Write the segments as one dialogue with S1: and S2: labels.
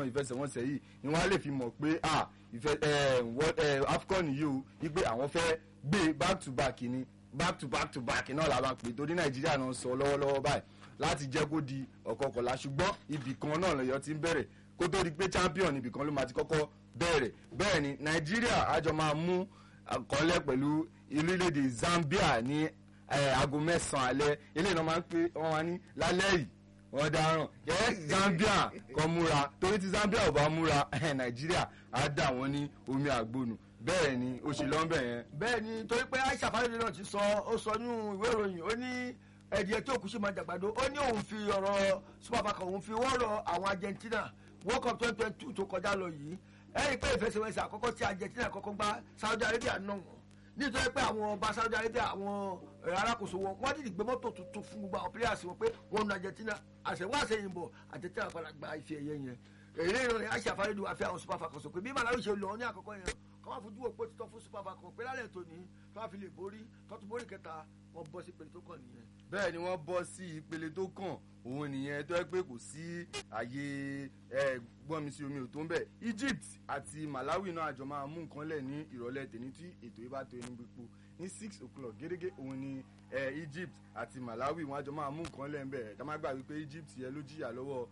S1: àwọn ìfẹsẹ̀wọnsẹ̀ yìí ni wọ́n á lè fi mọ̀ pé ah ìfẹ́ afcon yìí o wípé àwọn fẹ́ gbé back to back ni back to back to back náà la máa pè torí nàìjíríà náà sọ lọ́wọ́lọ́wọ́ báyìí láti jẹ́ kó di ọ̀kọ̀ọ̀kọ̀lá ṣùgbọ́n ibì kan náà lọ́yọ́ ti ń bẹ̀rẹ̀ kó tó di pé champion ibì kan ló máa ti kọ́kọ́ bẹ̀rẹ̀ bẹ́ẹ̀ ni nàìjíríà àjọ máa mú àkọọ́lẹ̀ pẹ̀lú orílẹ̀-èdè zambia ní aago mẹ́sàn-án alẹ́ eléyìí náà máa ń pè wọ́n wá ní lálẹ́ yìí wọ́n dáràn ẹ zambia kan múra torí tí zambia ò bá múra nàìjíríà á dà wọ́n ní omi àgbọnù bẹ́ẹ̀ ni ó ṣe lọ́nbẹ̀ yẹn.
S2: bẹ́ẹ̀ ni torí pé aisha fáyọ̀dé náà ti sọ ó sọ nínú ìwé ìròyìn ó ní ẹ̀dìyẹ tí òkú sì máa jàgbàdo ó ní òun fi ọ̀rọ̀ super falcon òun fi wọ́rọ̀ àwọn argentina world cup twenty twenty two tó kọjá lọ yìí ẹ̀yìn pé ìfẹsẹ̀wẹsẹ̀ àkọ́kọ́ tí argentina kọ́kọ́ gba saudi arabia náà wọ́n nítorí pé àwọn ọba saudi arabia àwọn alákòóso wọn wọ́n dìde gbé mọ́tò tuntun fún gbogbo àwọn players wọn pé wọ́n nu argentina àṣẹwọ́ àṣẹyìnbọ̀ argentina padà gba ife ẹ̀yẹ yẹn èrè ìrọ̀lẹ́ aisha fáyọ̀dé wà fẹ́ àwọn super falcon sọ pé bí malawi ṣe lọ ní àkọ́kọ́ yẹn kọ́ máa fojú òpó títọ́ fún super falcon pé lálẹ́ tòní tó wá fi lè borí tó tún borí kẹta wọ́n bọ́ sí ìpele tó kàn nìyẹn.
S1: bẹ́ẹ̀ ni wọ́n bọ́ sí ìpele tó kàn òun nìyẹn tó yẹ pé kò sí àyè gbọ́nmi sí omi ò tó ń bẹ̀ egypt àti malawi náà àjọ máa mú nǹkan lẹ̀ ní ìrọ̀lẹ́ tèmi tí ètò yìí bá tó ẹni gbogbo ní six o'clock gẹ́gẹ́ òun ni egypt àti malawi wọn àjọ máa mú nǹkan lẹ̀ ń bẹ̀ tá má gbà wípé egypt yẹn ló jìyà lọ́wọ́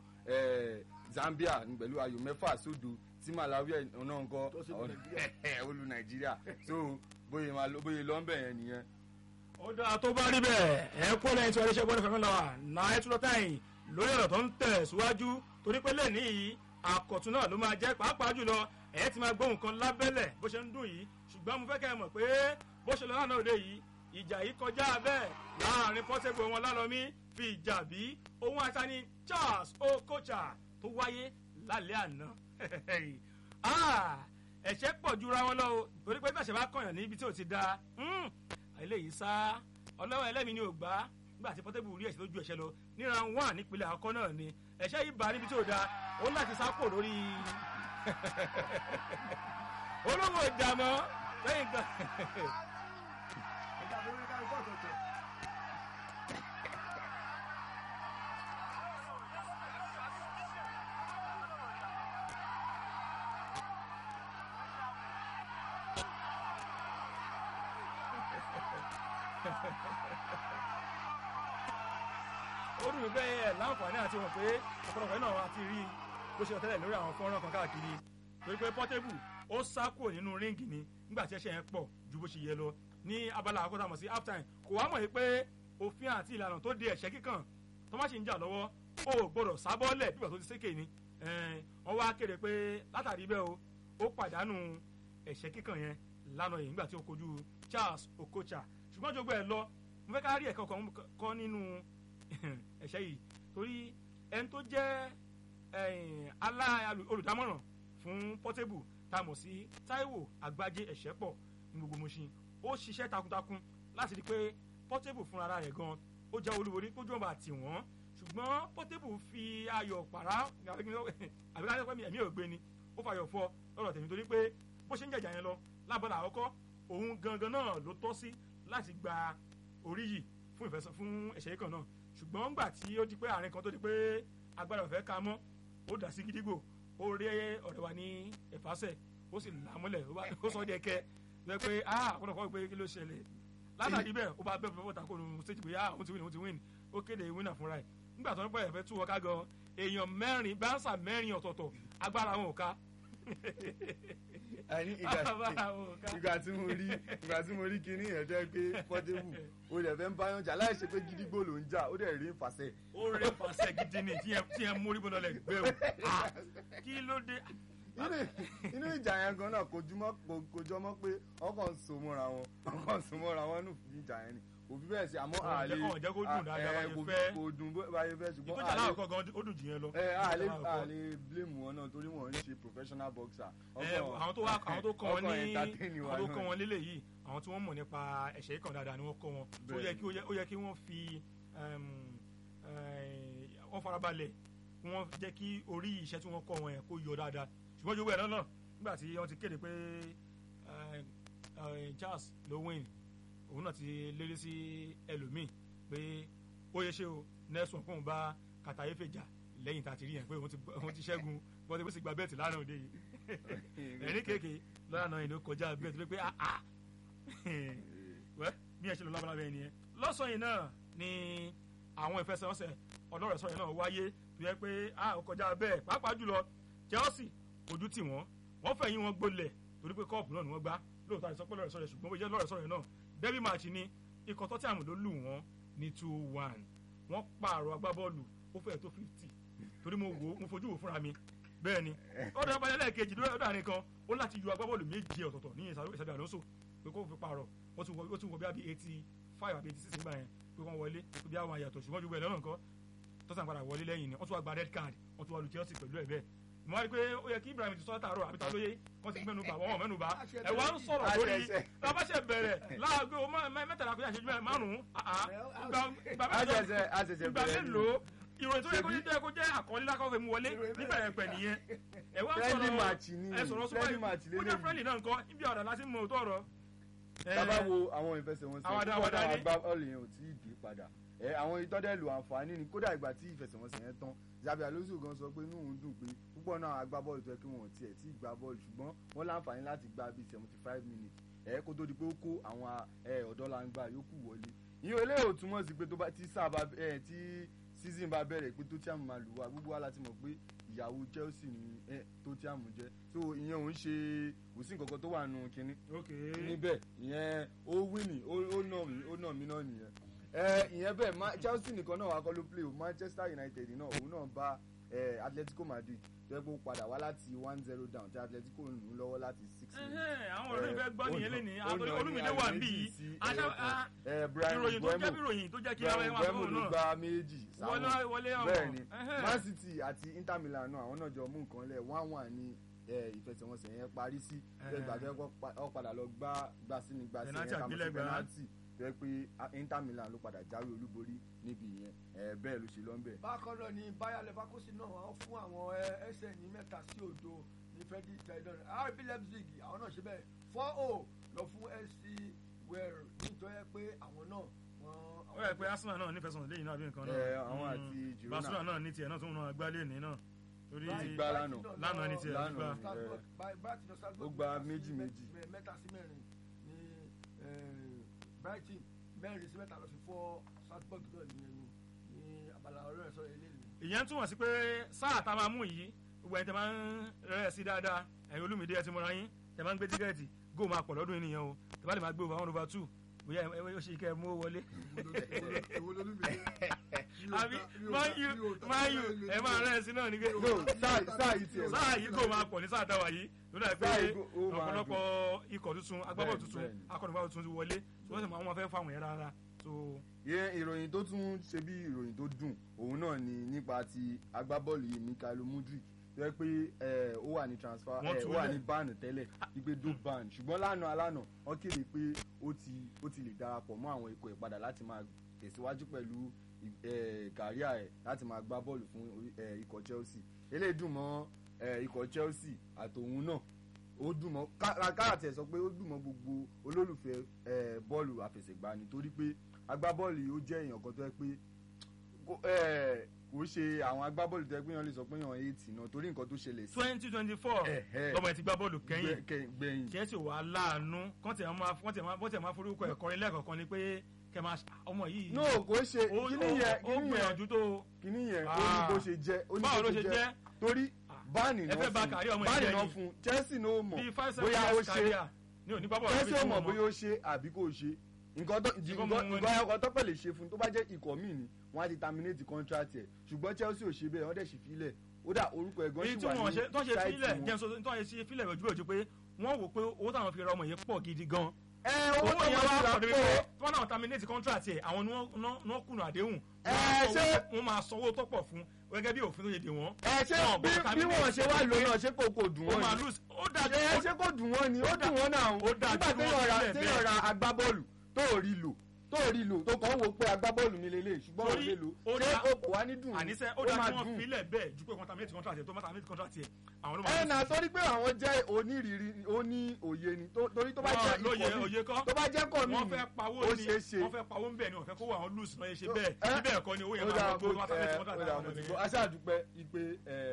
S1: zambia pẹ̀lú ayò mẹ́fà sódò tí malawi náà ń kọ́ olú nàìjíríà so bóyá máa lọ bóyá lọ́nbẹ̀ yẹn nìyẹn.
S3: ó dáa tó bá rí bẹ́ẹ̀ ẹ kó lẹ́yìn tí wọ́n ṣe gbọ́dọ̀ fẹ́mi lọ́wọ́ náà ẹ tún lọ táyìn lórí ọ̀rọ̀ tó ń tẹ̀ síwájú torí pé lẹ́ẹ̀ni yìí àkọ̀tún náà ló máa jẹ́ pàápàá jùlọ ẹ ti máa gbóhùn kan lábẹ́lẹ̀ bó ṣe ń dùn yìí ṣùgbọ́n mo fẹ́ kẹ́ ẹ mọ̀ pé bó ṣe lọ lánàá òde yìí ìjà yìí kọjá bẹ́ẹ̀ láàrin pọ́sẹ̀gbò wọn lálọ́mí fi ìjà bí ohun àṣàní charles okocha tó wáyé lálẹ́ àná ẹ̀ṣẹ̀ pọ̀ jura wọn lọ o torí pé tàṣẹ bá kọ̀yàn níbi tí ò ti da eléyìí sá ọlọ́wọ́ ẹlẹ́mìí ni ò gbá nígbà tí pọ́tẹ́bù rí ẹ̀ṣẹ̀ lójú ẹ̀ṣẹ̀ lọ níra wà nípínlẹ̀ àkọ́kọ́ náà ni ẹ̀ṣẹ̀ yìí bá níbi tí ò da ó ń láti sápò lórí olówó ìdààmú lẹ́yìn kan. ó dùn mí pé ẹ láǹfààní àti wọn pé ọ̀pọ̀lọpọ̀ náà wà ti rí bó ṣe tẹ́lẹ̀ lórí àwọn fọ́nrán kan káàkiri torí pé pọ́tébù ó sá kúrò nínú ríǹgì ni nígbà tí ẹ̀ṣẹ̀ yẹn pọ̀ ju bó ṣe yẹ lọ ní abala àkọ́tà mọ̀ sí halftime kò wá mọ̀ yìí pé òfin àti ìlànà tó de ẹ̀ṣẹ̀ kíkàn tó má ṣe ń jà lọ́wọ́ ó gbọ́dọ̀ sábọ́ọ̀lẹ̀ bí ìgbà tó ti sékè ni wọ́n wá kéde pé látàrí bẹ́ẹ̀ o ó pàdánù ẹ̀ṣẹ̀ kíkàn yẹn lánàá yìí nígbà tí ó kojú Charles Okocha ṣùgbọ́n jogbo ẹ̀ lọ mo fẹ́ ká rí ẹ̀kọ́ kan kọ́ nínú ẹ̀ṣẹ̀ yìí torí ẹni tó jẹ́ olùdámọ̀ràn fún Portable tá a mọ̀ sí Táíwò Àgbájé ẹ̀ṣẹ̀ pọ̀ ní gbogbo Mùṣín ó ṣiṣẹ́ takuntakun láti rí i pé Portable fúnra rẹ̀ gan ó jẹ́ olúborí kójú ọba àti wọ́n ṣùgbọ́n Portable fi ayọ̀ pàrà àbíkájẹ́ pé ẹ̀mí ò gbé ni ó fàyọ̀ fọ lọ́rọ̀ tèmi torí pé bó ṣe ń jẹ̀jà yẹn lọ lábọ́lá àkọ́kọ́ òun gangan náà ló tọ́ sí láti gba orí yìí fún ìfẹsọ̀ fún ẹ̀ṣẹ̀ kan náà ṣùgbọ́n ńgbà tí ó di pé àárín kan tó di pé agbára ọ̀fẹ́ ka mọ́ ó dà sí gidigbo ó rí ọ̀rẹ́ wa ní ẹ̀fásẹ̀ ó sì là á mọ́lẹ̀ ó sọ ọ́ di ẹ̀kẹ́ lọ pé ah ọ̀pọ̀lọpọ̀ kọ́ pé kí ló ṣẹlẹ̀ látàrí bẹ́ẹ̀ ó bá bẹ́ẹ̀ fọwọ́ ta kó nu stage pé ah òun ti win òun ti win ó kéde winner fúnra ẹ̀ nígbà tó ń pẹ́ ẹ̀fẹ́ tú wọ́ká gan èèyàn mẹ́rin báńsà mẹ́rin ọ̀tọ̀ọ̀tọ̀ agbára wọn ò ká
S1: àní ìgbà tí mo rí ìgbà tí mo rí kinní yẹn jẹ́ pé Portable o lè fẹ́ ń báyọ̀ jà láì ṣe pé gidigbo ló ń jà ó dẹ̀ rí ìfàsẹ́.
S3: ó rí ìfàsẹ́ gidi ni tí ẹ mórí bọ́lá lẹ̀ gbé o kí ló dé.
S1: inú ìjà yẹn gan náà kò jọmọ́ pé ọkàn ń so mọ́ra wọn ọkàn ń so mọ́ra wọn nù fún ìjà yẹn ni òbí bẹ́ẹ̀ sí àmọ́ àlè
S3: ọ̀jẹ́ kó dùn dáadáa báyìí fẹ́
S1: kò dùn báyìí fẹ́ ṣùgbọ́n
S3: ìtọ́jà láàkọ́ gan ó dùn jù yẹn lọ.
S1: ẹ àlè àlè blame wọn náà torí wọn ń ṣe professional boxer.
S3: àwọn tó wá àwọn tó kọ́ wọn ní àwọn tó kọ́ wọn lélẹ̀ yìí àwọn tí wọ́n mọ̀ nípa ẹ̀ṣẹ̀ yìí kan dáadáa ni wọ́n kọ́ wọn ó yẹ kí ó yẹ kí wọ́n fi wọ́n farabalẹ̀ wọ́n jẹ́ kí orí iṣẹ́ tí wọ́n kọ́ wọn yẹn kó yọ dáadáa ṣùgbọ́n jogbo ẹ̀ náà nígbà tí wọ́n ti kéde pé Charles ló win òun náà ti lérí sí ẹlòmíì pé ó yẹ ṣe o Nelson fóun bá Katayefe jà lẹ́yìn tá a ti rí yẹn pé òun ti ṣẹ́gun Portable sì gba bẹ́ẹ̀tì lánàá òde yìí ẹ̀rín kéèké lánàá yìí ló kọjá bẹ́ẹ̀tì ló pé ah ah wẹ́ bí ẹ ṣe lọ lábala bẹ́ẹ̀ nìyẹn lọ́sàn-án yìí náà ni àwọn ìfẹsẹ̀wọnsẹ̀ ọlọ́rẹ̀ sọ̀rọ̀ náà wáyé tó yẹ pé ah ó kọjá bẹ́ẹ̀ pàápàá jùlọ Chelsea ojú tì wọ́n wọ́n fẹ̀yìn wọn gbolẹ̀ torí pé kọ́ọ̀pù náà ni wọ́n gbá lóòótọ́ àti sọpẹ́ lọ́rẹ̀ sọ̀rọ̀ ṣùgbọ́n bó jẹ́ lọ́rẹ̀ sọ̀rọ̀ náà derby match ni ikọ̀ tọ́tí ló lù wọ́n ní two one wọ́n pààrọ̀ agbábọ́ọ̀lù ó fẹ́ẹ̀ tó fifty torí mo wò ó mo fojú wò fúnra mi bẹ́ẹ̀ ni ọ̀dọ̀ abalẹ̀ lẹ́ẹ̀kejì lọ́dọ̀ àárín kan ó láti yọ agbábọ́ọ̀lù méje ọ̀tọ̀ọ̀tọ̀ ní ìsàbí àlóso pé kó fi pààrọ̀ ó tún wọ ó tún wọ bí i eighty five àbí eighty six nígbà yẹn pé wọ́n wọlé pé bí àwọn àyàtọ̀ ṣùgbọ́n ju bẹ́ẹ̀ lọ́nà nǹkan tọ́sán padà wọlé lẹ́yìn ni wọ́n tún wá gba red card wọ́n tún wá lu Chelsea pẹ̀lú ẹ̀ bẹ́ẹ̀ mo wá rí i pé ó yẹ kí Ibrahim ti sọ tààrọ̀ àbí ta lóye kán ti mẹ́nu bà wọ́n mẹ́nu bà ẹ̀ wá ń sọ̀rọ̀ lórí lábàṣẹ bẹ̀rẹ̀ láàgbé mẹ́tàlá kó yà ṣe márùn-ún ìgbà mélòó ìròyìn tó yẹ kó jẹ́ kó jẹ́ àkọlé lákọ́ fẹ́ mu wọlé níbẹ̀rẹ̀ pẹ̀ nìyẹn ẹ wá
S1: Friendly match ni,
S3: ẹ sọ̀rọ̀
S1: friendly match
S3: súpọ̀ ó jẹ́
S1: lélẹ́yìí.
S3: friendly náà nǹkan ibi ọ̀dà láti mọ òótọ́ ọ̀rọ̀. Ẹ,
S1: tábà wo àwọn ìfẹsẹ̀wọnsẹ̀
S3: Àwàdà,
S1: púpọ̀
S3: àwàdà
S1: náà
S3: ni.
S1: gbá bọ́ọ̀lù yẹn ò tí ì dé padà ẹ àwọn ìtọ́dẹ̀lù àǹfààní ni kódà ìgbà tí ìfẹsẹ̀wọnsẹ̀ yẹn tán Xabi Alonso gan sọ pé inú òun dùn pé púpọ̀ náà agbábọ́ọ̀lù tó yẹ kí wọ́n tiẹ̀ tí ì gbá bọ́ọ̀lù ṣùgbọ́n wọ́n láǹfààní láti gbá bíi seventy five minutes ẹ kó tó di pé ó kó àwọn ẹ ọ̀dọ́ làǹgbà yòókù wọlé ìyẹn eléyìí ò túmọ̀ sí pé tó bá tí sáà bá ẹ tí season bá bẹ̀rẹ̀ pé Tottenham máa lù wá gbogbo wa láti mọ̀ pé ìyàwó Chelsea ni ẹ Tottenham jẹ́ so ìyẹn òun ṣe kò sí nǹkan kan tó wà nù kínní
S3: ok
S1: níbẹ̀ ìyẹn ó wíìnì ó ó nà mí ó nà mí náà nìyẹn ẹ ìyẹn bẹ́ẹ̀ Ma- Chelsea nìkan náà wà kọ́ ló play o Manchester United náà òun náà bá ẹ Atletico Madrid tó yẹ kó padà wá láti one zero down tí Atletico ń lù ú lọ́wọ́ láti six minutes.
S3: Ẹhẹ́n, àwọn ọ̀rẹ́ ìfẹ́ gbọ́
S1: Ó
S3: nìyẹn
S1: nà-
S3: lẹ́ni
S1: ó nà ní
S3: olúmídé wà níbí
S1: àyè
S3: yìí
S1: méjì sí
S3: Aṣá-
S1: ẹyọ kan.
S3: a-
S1: ẹ Brian
S3: ìròyìn tó jẹ́ bí
S1: Mbeumo
S3: ìròyìn tó jẹ́ kí ara
S1: Brian
S3: ẹ̀ máa
S1: Mbeumo
S3: sọ̀rọ̀
S1: ló
S3: náà
S1: gba méjì
S3: wọlé
S1: sáwọn
S3: wọlé ọmọ
S1: bẹ́ẹ̀ ni
S3: Ẹhẹ́n.
S1: Man City àti Inter Milan náà àwọn náà jọ mú nǹkan lẹ̀ one one ní ẹ, ìfẹsẹ̀wọnsẹ̀ yẹn parí sí
S3: Ẹhẹ́n.
S1: ẹ gbàgbé ọ padà lọ gbá gbá sí ni gbá sí
S3: Penalty
S1: yẹn ká mọ̀ sí
S3: àgbélẹ̀gbá.
S1: penalty tó yẹ pé a- Inter Milan ló padà jáwé olúborí níbi ìyẹn ẹ, bẹ́ẹ̀ ló ṣe lọ́nbẹ̀.
S2: bákan náà ni Bayer Leverkusen náà wọ́n fún àwọn ẹsẹ̀ ní mẹ́ta sí òdo ní fẹ́ẹ́dì tẹ̀dọ̀ RB Leipzig àwọn náà ṣe bẹ́ẹ̀ four o lọ fún SC Wales nítorí pé àwọn náà wọ́n.
S3: ó yẹ pé Arsenal náà nífẹ̀ẹ́ sọ̀rọ̀ lẹ́yìn náà bí nǹkan náà
S1: Ẹ, àwọn
S3: Mm.
S1: àti Girona.
S3: Barcelona náà ní tiẹ̀ náà tó ń náà gbá lẹ́ẹ̀ni náà torí
S1: Ti gbá lánàá.
S3: lánàá ní tiẹ̀
S1: Lánàá
S3: gbá
S1: ni.
S2: Strasbourg, Ba- Brighton lọ Strasbourg
S1: Ó gba
S2: mẹ́ta sí
S1: méjì
S2: mẹ́-
S1: méjì.
S2: mẹ́- mẹ́ta sí mẹ́rin ní eh, Brighton mẹ́rin sí mẹ́ta lọ fi fọ́ Strasbourg náà nìyẹn ní ní abala ọ̀rẹ́ rẹ̀ sọ̀rọ̀ eléyìí.
S3: ìyẹn túmọ̀ sí pé sáà tá a máa mú yìí gbogbo ẹni tẹ máa ń rẹ̀ sí dáadáa ẹ̀yin olúmídé ẹ ti mọ́ra yín tẹ máa ń gbé tíkẹ́ẹ̀tì góò máa pọ̀ lọ́dún yìí nìyẹn o tẹ bá lè máa gbé over one over two bóyá ẹ ẹ ṣe kẹ́ ẹ mú owó wọlé. àbí máa yù máa yù ẹ máa rẹ̀ sí náà ní gbé.
S1: no sáà sáà yìí tiẹ̀
S3: sáà yìí góò máa pọ̀ ní sáà táwa yìí lórí àìpé
S1: Sáà yìí góò- ó máa
S3: ọ̀pọ̀lọpọ̀ ikọ̀ tuntun agbábọ̀
S1: Bẹ́ẹ̀ni,
S3: tuntun
S1: bẹ́ẹ̀ni.
S3: akọ̀nìbáwò tuntun ti wọlé ṣùgbọ́n sì máa wọn fẹ́ fáwọn yẹn rárá so
S1: ìyẹn ìròyìn tó tún ṣe bí ìròyìn tó dùn òun náà ni nípa ti agbábọ́ọ̀lù yìí Mikhailo Mudrik tó yẹ pé ẹ, ó wà ní transfer
S3: Wọ́n
S1: ẹ,
S3: tú
S1: ó wà
S3: lẹ̀.
S1: ní ban tẹ́lẹ̀ wípé do ban ṣùgbọ́n lánàá alánà wọ́n kéde pé ó ti ó ti lè darapọ̀ mọ́ àwọn ikọ̀ ìpadà láti máa tẹ̀síwájú pẹ̀lú ẹ, kàríà ẹ̀ láti máa gbá bọ́ọ̀lù fún orí- ẹ, ikọ̀ Chelsea eléyìí dùn mọ́ ẹ, ikọ̀ Chelsea àtòun náà ó dùn mọ́ káàtì ẹ̀ sọ pé ó dùn mọ́ gbogbo olólùfẹ́ ẹ, bọ́ọ̀lù àfẹsẹ̀gbá nítorí pé agbábọ́ọ̀lù yìí ó jẹ́ èèyàn kan tó yẹ pé kò- ẹ, kò ṣe àwọn agbábọ́ọ̀lù tó yẹ pé èèyàn lè sọ pé èèyàn eight náà torí nǹkan tó ṣẹlẹ̀ sí
S3: twenty twenty four
S1: Ẹ̀hẹ́.
S3: lọ́mọ ẹ̀ ti gbá bọ́ọ̀lù kẹ́yìn
S1: gbẹ- kẹ- gbẹ̀yìn
S3: Chelsea wà láàánú kọ́n tẹ̀ máa kọ́n tẹ̀ máa bọ́ tẹ̀ máa forúkọ ẹ̀ kọrin lẹ́ẹ̀kọ̀kan ni pé kẹ́ máa ọmọ yìí
S1: no kò ṣe
S3: ó
S1: kíní yẹn
S3: ó
S1: kíní yẹn
S3: gbìyànjú tó
S1: kíní yẹn ó ní bó ṣe jẹ́ ó ní
S3: báwo
S1: bó
S3: ló ṣe jẹ́
S1: torí báàní
S3: ẹ
S1: náà
S3: fẹ́ bà
S1: fún
S3: kárí ọmọ
S1: báàní
S3: ìjẹ́
S1: náà
S3: yìí.
S1: fún Chelsea náà ó mọ̀
S3: bíi five seven
S1: bóyá ó
S3: years
S1: ṣe
S3: career ní òní gbábọ̀
S1: Chelsea ó mọ̀ bóyá ó ṣe àbí kò ṣe nǹkan tó
S3: Ṣùgbọ́n
S1: nǹkan
S3: mo-
S1: nǹkan ẹ̀kọ́ tó pẹ̀ lè ṣe fún tó bá jẹ́ ikọ̀ míì ni wọ́n á ti terminate contract ẹ̀ ṣùgbọ́n Chelsea ò ṣe bẹ́ẹ̀ wọ́n dẹ̀ sì filẹ̀ ó dà orúkọ ẹ̀gán
S3: èyí
S1: sì
S3: tí
S1: wà
S3: wọ́n
S1: ní
S3: ṣe tó ṣe
S1: site
S3: fílẹ̀
S1: wọn.
S3: jẹ́ sọ tó ṣe fílẹ̀ ojú ojú pé wọ́n wò pé owó táwọn fi ra ọmọ yẹn pọ̀ gidi gan
S1: ẹ owó
S3: owó
S1: tó
S3: yẹn
S1: wọ́n
S3: wá
S1: ti rà
S3: pọ̀ débi
S1: pọ̀
S3: pé tí wọ́n náà terminate contract ẹ̀ àwọn ni wọ́n- wọ́n wọ́n kùnà àdéhùn
S1: Ẹ,
S3: Wọ́n á
S1: ṣé-
S3: sanwó- wọ́n máa sanwó tó pọ̀ fún gẹ́gẹ́ bí òfin tó ṣe dè wọ́n
S1: ẹ ṣé
S3: Wọn ò
S1: bí
S3: gbọ́dọ̀
S1: bí wọ́n ṣe wá lò náà ṣé kò kò dùn
S3: ó
S1: wọ́n
S3: máa
S1: ni
S3: lose ó dájú
S1: ẹ ṣé kò dùn wọ́n ni ó dùn wọ́n náà
S3: ó dájú
S1: nígbà
S3: kí wọ́n
S1: téèyàn ra
S3: sílẹ̀
S1: téèyàn
S3: bẹ́ẹ̀.
S1: ra agbábọ́ọ̀lù tó ò rí lò tó ò rí lò tó kàn ń wo pé agbábọ́ọ̀lù mi lélẹ̀ ṣùgbọ́n ò
S3: Torí
S1: lè lò
S3: ó
S1: ṣé
S3: dá-
S1: o kò wá ní dùn ni?
S3: àníṣe ó
S1: Ó
S3: dájú
S1: máa
S3: kí wọ́n
S1: dùn.
S3: filẹ̀ bẹ́ẹ̀ ju pé wọ́n terminate contract ẹ̀ tó má terminate contract ẹ̀ àwọn ló
S1: ẹ
S3: máa
S1: nà torí pé àwọn jẹ́ onírìírí oní òye ni tó- torí tó bá
S3: Wọn
S1: jẹ́
S3: lóye
S1: ikọ̀ mi
S3: òye kọ́
S1: tó bá jẹ́ kọ̀ mi
S3: wọ́n
S1: ni
S3: fẹ́ pawó
S1: ó
S3: ni
S1: ṣeé ṣe
S3: wọ́n fẹ́ pawó ń bẹ̀ ni wọ́n fẹ́ kó àwọn lose náà yẹ ṣe
S1: So,
S3: bẹ́ẹ̀
S1: ẹ-
S3: níbẹ̀ ẹ̀kọ́ ni owó yẹn
S1: ó
S3: máa
S1: dáa
S3: lọ gbó
S1: kó
S3: tó má terminate
S1: ẹ,
S3: contract
S1: ó dáa
S3: àwọn
S1: mo ti
S3: ọmọ
S1: gbọ́
S3: yẹn.
S1: aṣáàdúpẹ́ ipe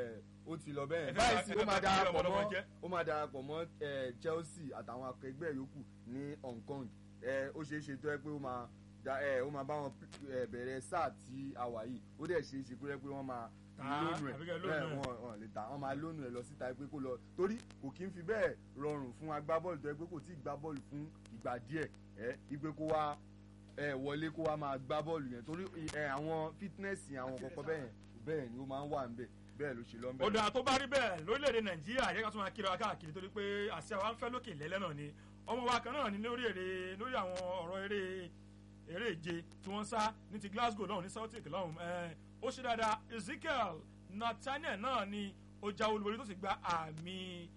S1: ó ti lọ bẹ́ẹ̀
S3: Ẹ fẹ́
S1: báyìí
S3: bá-
S1: sí
S3: ẹ
S1: ó
S3: fẹ́
S1: máa
S3: bá
S1: darapọ̀
S3: ọmọ ọlọ́mọ
S1: mọ́
S3: jẹ́.
S1: ó máa darapọ̀ mọ́ eh, Chelsea àtàwọn akẹgbẹ́ yòókù ní Hong Kong Eh, ó ṣeé ṣe tó yẹ pé ó máa da- eh, ó máa bá wọn eh, bẹ̀rẹ̀ sáà tí a wà yìí ó dẹ̀ ṣeé ṣe kó yẹ pé wọ́n máa
S3: Tà á,
S1: lónù ẹ̀
S3: àbí kẹ́ lónù
S1: bẹ́ẹ̀
S3: ẹ̀.
S1: wọn wọn lè ta wọn máa lónù ẹ̀ lọ síta pé kó lọ torí kò kí ń fi bẹ́ẹ̀ rọrùn fún agbábọ́ọ̀lù tó yẹ pé kò tí ì gbá bọ́ọ̀lù fún ìgbà díẹ̀ ẹ̀ ìgbé kó wá ẹ wọlé kó wá máa gbá bọ́ọ̀lù yẹn torí ẹ àwọn fitness yẹn àwọn kọ̀ọ̀kan bẹ́ẹ̀ yẹn bẹ́ẹ̀ ni ó máa ń wà níbẹ̀ bẹ́ẹ̀ ló ṣe lọ
S3: ó dáa tó bá rí bẹ́ẹ̀ lórílẹ̀‐èdè nàìjíríà yẹ ká tún máa kíra wa káàkiri torí pé àṣà wa ń fẹ́ lókè lẹ́lẹ́ náà ni ọmọ wa kan náà ni lórí èrè lórí àwọn ọ̀rọ̀ eré eré ìje tí wọ́n sá ní ti Glasgow lọ́hùn ní Celtic lọ́hùn ẹ̀ ó ṣe dáadáa Ezekiel Nathaniel náà ni ó já olúborí tó sì gba àmì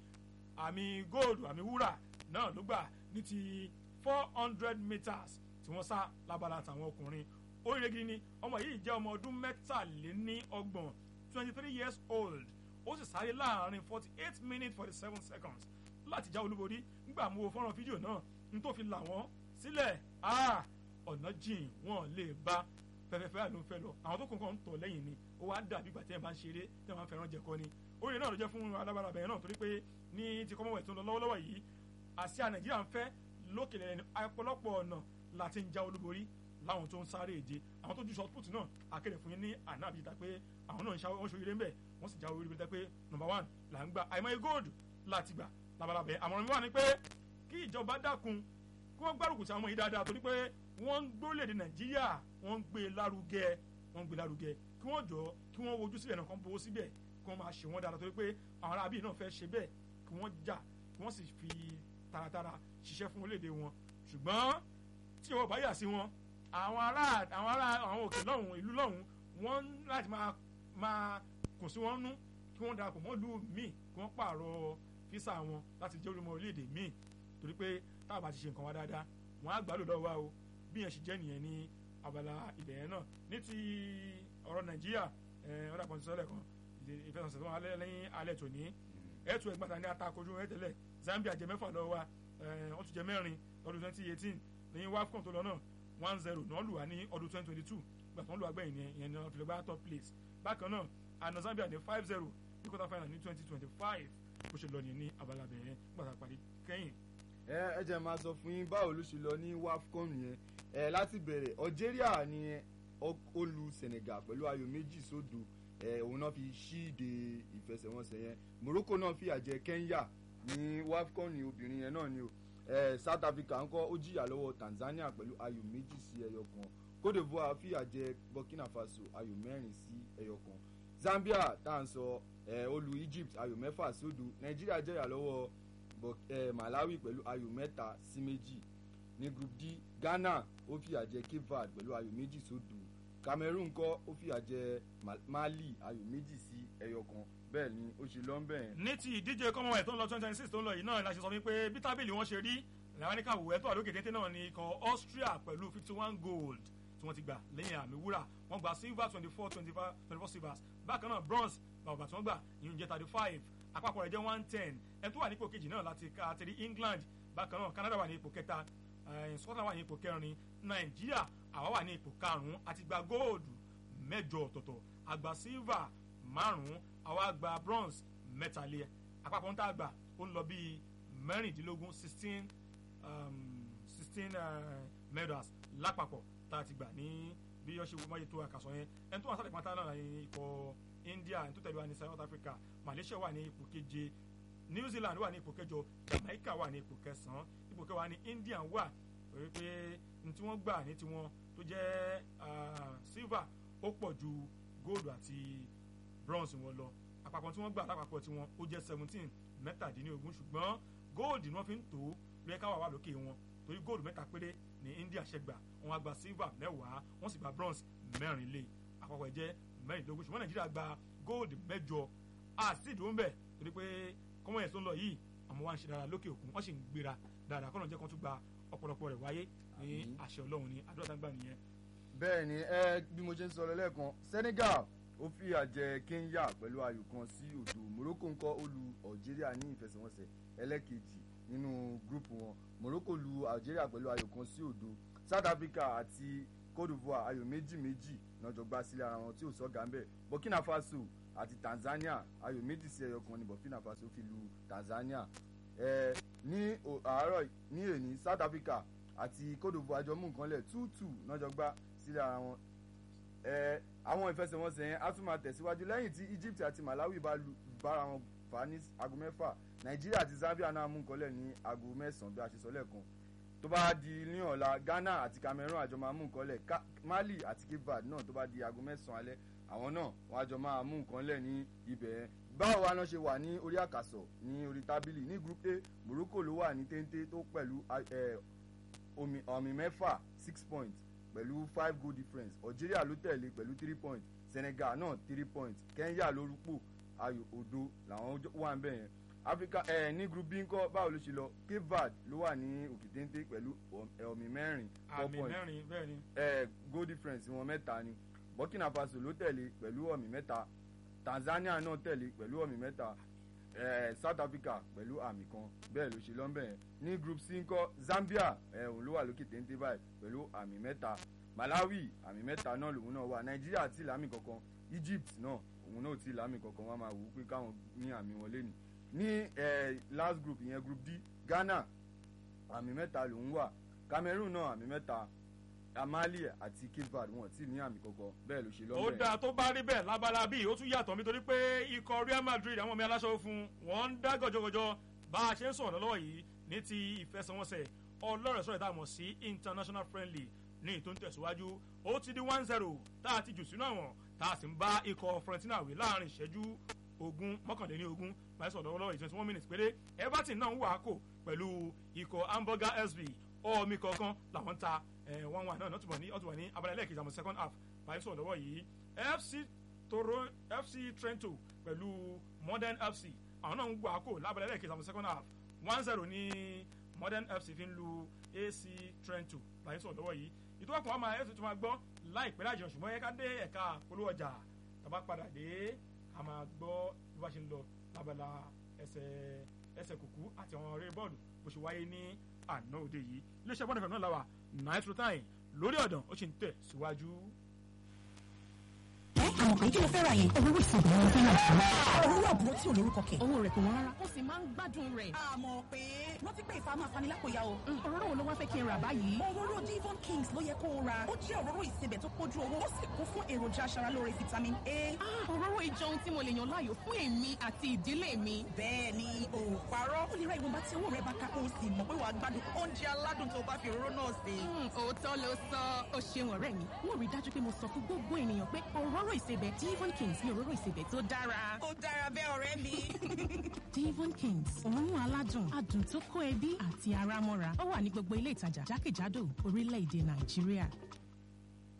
S3: àmì góòlù àmì wúrà náà ló gbà ní ti four hundred meters tí wọ́n sá lábala tàwọn ọkùnrin oríire gidi ni ọmọ yìí jẹ́ ọmọ ọdún mẹ́tàléní ọgbọ̀n twenty three years old ó sì sáré láàrin forty eight minutes forty seven seconds láti já olúborí nígbà mú o fọ́nrán fídíò náà n tó fi là wọ́n sílẹ̀ ah, ọ̀nà jìn wọ́n lè bá fẹ́fẹ́fẹ́ àló ń fẹ́ lọ àwọn tó kún kan ń tọ̀ lẹ́yìn ni ó wá dàbí ìgbà tí ẹ̀ bá ń ṣeré tí ẹ̀ máa ń fẹ́ràn jẹ̀kọ́ ni oríire náà ló jẹ́ fún alábàárà bẹ̀rẹ̀ náà torí pé ní ti commonwealth tó ń lọ lọ́wọ́lọ́wọ́ yìí àsíá nàìjíríà ń fẹ́ lókèlè ẹni ọ̀pọ̀lọpọ̀ ọ̀nà láti ń já olúborí láwọn tó ń sáré èje àwọn tó ju short put náà akéde fún yín ní àná àbíyíta pé àwọn náà ń ṣàwọ́ oṣù eré ń bẹ̀ wọ́n sì já orí ibi tẹ́ pé number one là ń gba àìmọye gold láti gbà labalábẹ́ àmọ̀ràn mi wà ní pé kí ìjọba dákun kí wọ́n gbárùkù sí àwọn ọmọ yìí dáadáa torí pé wọ́n ń gbólèdè nàìjíríà wọ́n ń gbé lárugẹ wọ́n ń gbé lárugẹ kí wọ́n jọ kí wọ́n wojú síbẹ̀ náà kàn bó síbẹ̀ kí wọ́n máa ṣe wọ́n dáadáa torí pé àwọn arábí náà fẹ́ ṣe bẹ́ẹ̀ kí wọ́n jà kí wọ́n sì fi taratara ṣiṣẹ́ fún orílẹ̀-èdè wọn ṣùgbọ́n tí wọ́n bá yà sí wọn àwọn ará àwọn ará àwọn òkè lọ́hùn ìlú lọ́hùn wọ́n ń láti máa máa kùn sí wọn nú kí wọ́n darapọ̀ mọ́ ìlú míì kí wọ́n pààrọ̀ físà wọn láti jẹ́ olùmọ̀ orílẹ̀-èdè míì torí pé táwọn bá ti ṣe nǹkan wa dáadáa wọ́n á gbàlù lọ́wọ́ wa o bí yẹn ṣe jẹ́ nìyẹn ní abala ibẹ̀ yẹn náà ní ti ọ̀rọ̀ nàìjíríà ẹ̀ ọ̀dà kan ti sọ́lẹ̀ kan ìfẹsọ̀sẹ̀ tó wà lẹ́yìn alẹ́ tòní ẹ̀tù ẹgbàta ní atakojú ẹ̀ tẹ́lẹ̀ Zambia jẹ mẹ́fà lọ́wọ́ wa ẹ̀ wọ́n tún jẹ mẹ́rin lọ́dún twenty eighteen ní wafcon tó lọ náà one zero náà lù wá ní ọdún twenty twenty two gbà tó ń lù wá gbẹ̀yìn yẹn yẹn ní wọ́n fi lè gbá top place bákan náà àná Zambia ní five zero ní quarter final ní twenty twenty five bó ṣe lọ ní ní abala bẹ̀rẹ̀ gbàtà parí kẹ́yìn
S1: ẹ ẹ jẹ́ máa sọ fún yín báwo ló ṣe lọ ní wafcon yẹn ẹ láti bẹ̀rẹ̀ Algeria ni ó ó lu Senegal pẹ̀lú ayò méjì sódò ẹ òun náà fi ṣíde ìfẹsẹ̀wọnsẹ̀ yẹn Morocco náà fìyà jẹ Kenya ní wafcon ní obìnrin yẹn náà ni o ẹ South Africa ńkọ́ ó jìyà lọ́wọ́ Tanzania pẹ̀lú ayò méjì sí ẹyọ kan Cote d'Ivoire fìyà jẹ Burkina Faso ayò mẹ́rin sí ẹyọ kan Zambia tá à ń sọ ẹ ó lu Egypt ayò mẹ́fà sódò Nàìjíríà jẹ̀yà lọ́wọ́ Bur- eh, Malawi pẹ̀lú ayò mẹ́ta sí méjì ní group D Ghana ó fìyà jẹ Cape Verde pẹ̀lú ayò méjì sódò Cameroon kọ́ ó fìyà jẹ Ma- Mali ayò méjì sí ẹyọ kan bẹ́ẹ̀ ni ó ṣe lọ́nbẹ̀ yẹn.
S3: ní ti ìdíje commonwealth tó ń lọ twenty twenty six tó ń lọ yìí náà la ṣe sọ wípé bí tábìlì wọn ṣe rí làwọn ní káwọ ẹ̀tọ́ àlókè téńté náà ní ikọ̀ Austria pẹ̀lú fifty one gold tí wọ́n ti gbà lẹ́yìn àmì wúrà wọ́n gba silver twenty four twenty five twenty four silvers bákan náà bronze bàbà tí wọ́n gbà ìyẹn jẹ́ thirty five àpapọ̀ rẹ̀ jẹ́ one ten ẹni tó wà ní ipò kejì náà láti ká àtẹ̀rí England bákan náà Canada wà ní ipò kẹta eh, Scotland wà ní ipò kẹrin Nàìjíríà àwa wà ní ipò karùn-ún àti gba góòlù mẹ́jọ ọ̀tọ̀ọ̀tọ̀ àgbà silver márùn-ún àwa gba bronze mẹ́tàlẹ́ àpapọ̀ ń tà gbà ó ń lọ bíi mẹ́rìndínlógún sixteen sixteen medals lápapọ̀ tá a ti gbà ní bí yọ́ ṣe wọ́n máa yẹ tó àkàsọ̀ yẹn ẹni tó wà sálẹ̀ pátá náà ní ikọ̀ India ẹni tó tẹ̀lé wa ní South Africa Malaysia wà ní ipò keje New Zealand wà ní ipò kẹjọ Jamaica wà ní ipò kẹsàn-án ipò kẹwàá ní India wà pé pé ní tí wọ́n gbà ní tiwọn tó jẹ́ ah, silver ó pọ̀ ju gold àti bronze wọn lọ àpapọ̀ tí wọ́n gbà lápapọ̀ tí wọ́n ó jẹ́ seventeen mẹ́tàdínlógún ṣùgbọ́n gold ni wọ́n fi ń tò ó lóye káwá wà lókè wọn torí gold mẹ́ta péré ní India ṣe gbà wọ́n á gba silver mẹ́wàá wọ́n sì gba bronze mẹ́rin lé àpapọ̀ ẹ̀ jẹ́ mẹ́rìndínlógún ṣùgbọ́n Nàìjíríà gba gold mẹ́jọ àti ìdúró ń bẹ̀ torí pé kọ́mọ̀ yẹn tó ń lọ yìí àmọ́ wá ń ṣe dára lókè òkun wọ́n sì ń gbéra dáadáa kọ́nà jẹ́ kó tún gba ọ̀pọ̀lọpọ̀ rẹ̀ wáyé ní
S1: Àmín.
S3: àṣẹ Ọlọ́run ní àdúrà tá ń gbà nìyẹn
S1: bẹ́ẹ̀ ni ẹ bí mo ṣe ń sọ lọ lẹ́ẹ̀kan Senegal ó fìyà jẹ Kenya pẹ̀lú ayò kan sí òdo Morocco ńkọ́ ó lu Algeria ní ìfẹsẹ̀wọnsẹ̀ ẹlẹ́kejì nínú gúrùpù wọn Morocco lu Algeria pẹ̀lú ayò kan sí òdo South Africa àti Cote d'Ivoire ayò méjì méjì náà jọ gbá sílẹ̀ ara wọn tí ò sọ́gà ń bẹ̀ Burkina Faso àti tanzania ayò méjì sí ẹyọ kan ní burkina faso fi lu tanzania ẹ ní o- àárọ̀ ní èní south africa àti cote divoire jọ mú nǹkan lẹ̀ two two náà gbá sílẹ̀ ara wọn ẹ àwọn ìfẹsẹ̀wọnsẹ̀ yẹn á tún máa tẹ̀síwájú lẹ́yìn tí egypt àti malawi bá lu bára wọn fà á ní aago mẹ́fà nàìjíríà àti zambia náà mú nǹkan lẹ̀ ní aago mẹ́sàn-án bí a ṣe sọ lẹ́ẹ̀kan tó bá di ní ọ̀la ghana àti cameroon àjọ máa mú nǹkan lẹ̀ Ka- mali àti cape verde náà tó bá di aago mẹ́sàn-án alẹ́ àwọn náà wọ́n àjọ máa mú nǹkan lẹ̀ ní ibẹ̀ yẹn báwo wa náà ṣe wà ní orí àkàsọ̀ ní orí tábìlì ní group a morocco ló wà ní téńté tó pẹ̀lú ẹ, omi ọ̀mì mẹ́fà six points pẹ̀lú five goal difference algeria ló tẹ̀lé pẹ̀lú three points senegal náà three points kenya lórúkọ ayò òdo làwọn jọ- wà ń bẹ̀ yẹn africa ẹ ní group b ńkọ́ báwo ló ṣe lọ cape verde ló wà ní òkè téńté pẹ̀lú ọ̀mì mẹ́rin four
S3: àmì
S1: points
S3: mẹ́rin bẹ́ẹ̀ ni
S1: ẹ goal difference wọn mẹ́ta ni burkina faso ló tẹ̀lé pẹ̀lú ọ̀mì mẹ́ta tanzania náà tẹ̀lé pẹ̀lú ọ̀mì mẹ́ta ẹ south africa pẹ̀lú àmì kan bẹ́ẹ̀ ló ṣe lọ́nbẹ̀ yẹn ní group c ńkọ́ zambia ẹ òun ló wà lókè téńté báyìí pẹ̀lú àmì mẹ́ta malawi àmì mẹ́ta náà lòun náà wà nàìjíríà tí lámì kankan egypt náà òun náà tí lámì kankan wọn máa wù ú pé káwọn ní àmì wọn lé ní ní ẹ last group ìyẹn group d ghana àmì mẹ́ta lòun wà cameroon náà àmì mẹ́ta amali àti cape verde wọn tí ní àmì kankan bẹ́ẹ̀ ló ṣe
S3: ó
S1: lọ́nbẹ̀
S3: dáa tó bá rí bẹ́ẹ̀ lábala bíi ó tún yàtọ̀ nítorí pé ikọ̀ real madrid àwọn ọmọ aláṣọ fún wọn ń dá gọjọgọjọ bá a ṣe ń sọ̀rọ̀ lọ́wọ́ yìí ní ti ìfẹsẹ̀wọnsẹ̀ ọlọ́rẹ̀ sọ̀rọ̀ ìdáàmú sí international friendly ní ìtò ń tẹ̀síwájú ó ti di one zero tá a ti jù sínú àwọn tá a sì ń bá ikọ̀ fiorentina wí láàrin ìṣẹ́jú ogún mọ́kànléní ogún báyìí sọ̀rọ̀ lọ́wọ́ yìí twenty one minutes péré everton náà ń wà á kò pẹ̀lú ikọ̀ hamburger sv ọ̀ọ́mì kọ̀ọ̀kan làwọn ń ta one one náà ọ̀túnbọ̀ ní ọ̀túnbọ̀ ní abala ẹlẹ́ẹ̀kejì àmọ́ second half báyìí sọ̀rọ̀ lọ́wọ́ yìí fc toro fc trento pẹ̀lú modern fc àwọn náà ń gbọ́ àkó lábala ẹlẹ́ẹ̀kejì àmọ́ second half one zero ní modern fc fi ń lu ac trento báyìí sọ̀rọ̀ lọ́wọ́ yìí ìtọ́wọ́pọ̀ àmọ́ fc tó máa gbọ́ láìpẹ́ láìjọ ṣùgbọ́n yẹ ká dé ẹ̀ka polówó ọjà tàbá padà dé a máa gbọ́ bí wàá ṣe ń lọ lábala ẹsẹ̀ ẹsẹ̀ kùkú àti àwọn eré bọ́ọ̀lù bó ṣe wáyé ní àná òde yìí iléeṣẹ́ bọ́ọ̀lù fẹ̀mí náà làwà nice routine lórí ọ̀dàn ó sì ń tẹ̀ síwájú.
S4: ẹ àmọ̀ pé kí ló fẹ́ ra yẹn. owó ìsìnkú ni mo fẹ́ rà fún mi.
S5: owó àbúrò tí ò lórúkọ kẹ̀.
S4: owó rẹ̀ kò wọ́n rárá ó sì máa ń gbádùn rẹ̀.
S5: àmọ̀ pé rántí pé ìfà máa fani lápòyà o.
S4: òróró wo ló wá fẹ́ kí n rà báyìí.
S5: òróró divon kings ló yẹ kó o ra ó jẹ́ òróró ìsebẹ̀ tó pójú owó ó sì kún fún èròjà aṣaralóore vitamin a.
S4: Ah, òróró ìjọ ohun tí mo lè yàn láàyò fún èmi àti ìdílé mi.
S5: bẹ́ẹ̀ ni ò parọ́ ó lè ra ìwọ̀nba tí owó rẹ̀ bá ká kó o sì mọ̀ pé wàá gbádùn oúnjẹ aládùn tó bá fi òróró náà sè.
S4: Hmm, òótọ́ ló sọ ó ṣeun ọ̀rẹ́ mi wọ́n rí i dájú pé mo sọ fún gbogbo ènìyàn pé òróró ìsebẹ̀ divon kings ni òróró ìsebẹ̀ tó dára.
S5: ó dára bẹ́ẹ̀ ọ̀rẹ́ mi.
S4: divon kings òórùn aládùn adùn tó kó ẹbí àti ara mọ́ra ó wà ní gbogbo ilé ìtajà jákèjádò orílẹ̀-èdè nàìjíríà.